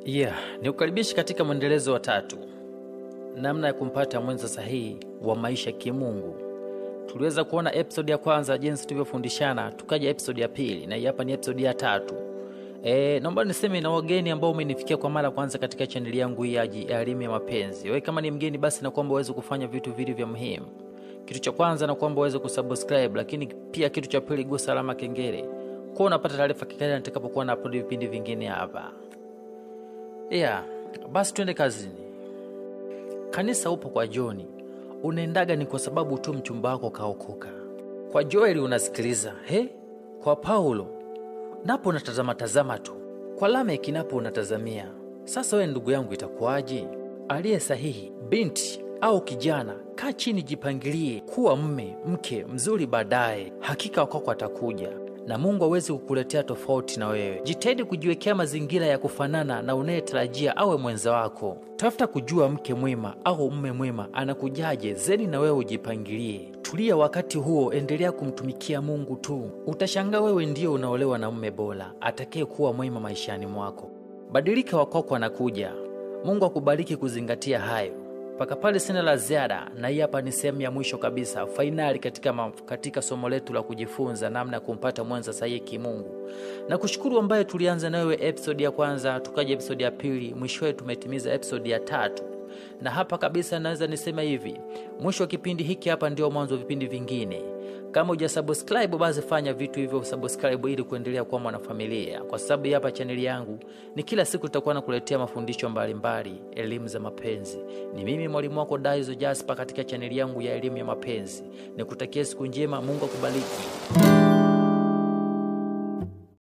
Yeah, ni ukaribishi katika mwendelezo wa tatu, namna ya kumpata mwenza sahihi wa maisha kimungu. Tuliweza kuona episode ya kwanza jinsi tulivyofundishana, tukaja episode ya pili na hii hapa ni episode ya tatu. E, naomba niseme na wageni ambao umenifikia kwa mara kwanza katika chaneli yangu hii ya elimu ya mapenzi. Wewe kama ni mgeni, basi na kwamba uweze kufanya vitu vili vya muhimu. Kitu cha kwanza na kwamba uweze kusubscribe, lakini pia kitu cha pili, gusa alama kengele kwa unapata taarifa kikali nitakapokuwa na upload vipindi vingine hapa. Yeah, basi twende kazini. Kanisa upo kwa Joni, unaendaga ni kwa sababu tu mchumba wako kaokoka. Kwa Joeli unasikiliza he, kwa Paulo napo unatazama tazama tu, kwa Lameki napo unatazamia. Sasa we ndugu yangu, itakuwaje? Aliye sahihi, binti au kijana, kaa chini, jipangilie kuwa mme mke mzuri baadaye. Hakika wakako atakuja na Mungu hawezi kukuletea tofauti na wewe. Jitahidi kujiwekea mazingira ya kufanana na unayetarajia awe mwenza wako. Tafuta kujua mke mwema au mme mwema anakujaje, zeni na wewe ujipangilie. Tulia wakati huo, endelea kumtumikia Mungu tu. Utashangaa wewe ndio unaolewa na mme bora atakaye kuwa mwema maishani mwako. Badilika, wakoko anakuja. Mungu akubariki kuzingatia hayo. Mpaka pale sina la ziada, na hii hapa ni sehemu ya mwisho kabisa, fainali katika, ma, katika somo letu la kujifunza namna ya kumpata mwenza sahihi kimungu. Na kushukuru ambaye tulianza nawe episodi ya kwanza, tukaja episodi ya pili, mwishowe tumetimiza episodi ya tatu. Na hapa kabisa naweza nisema hivi, mwisho wa kipindi hiki hapa ndio mwanzo wa vipindi vingine. Kama uja subscribe basi fanya vitu hivyo subscribe, ili kuendelea kuwa mwanafamilia, kwa sababu hapa chaneli yangu ni kila siku tutakuwa nakuletea mafundisho mbalimbali, elimu za mapenzi. Ni mimi mwalimu wako Daizo Jasper katika chaneli yangu ya elimu ya mapenzi. Nikutakia siku njema, Mungu akubariki.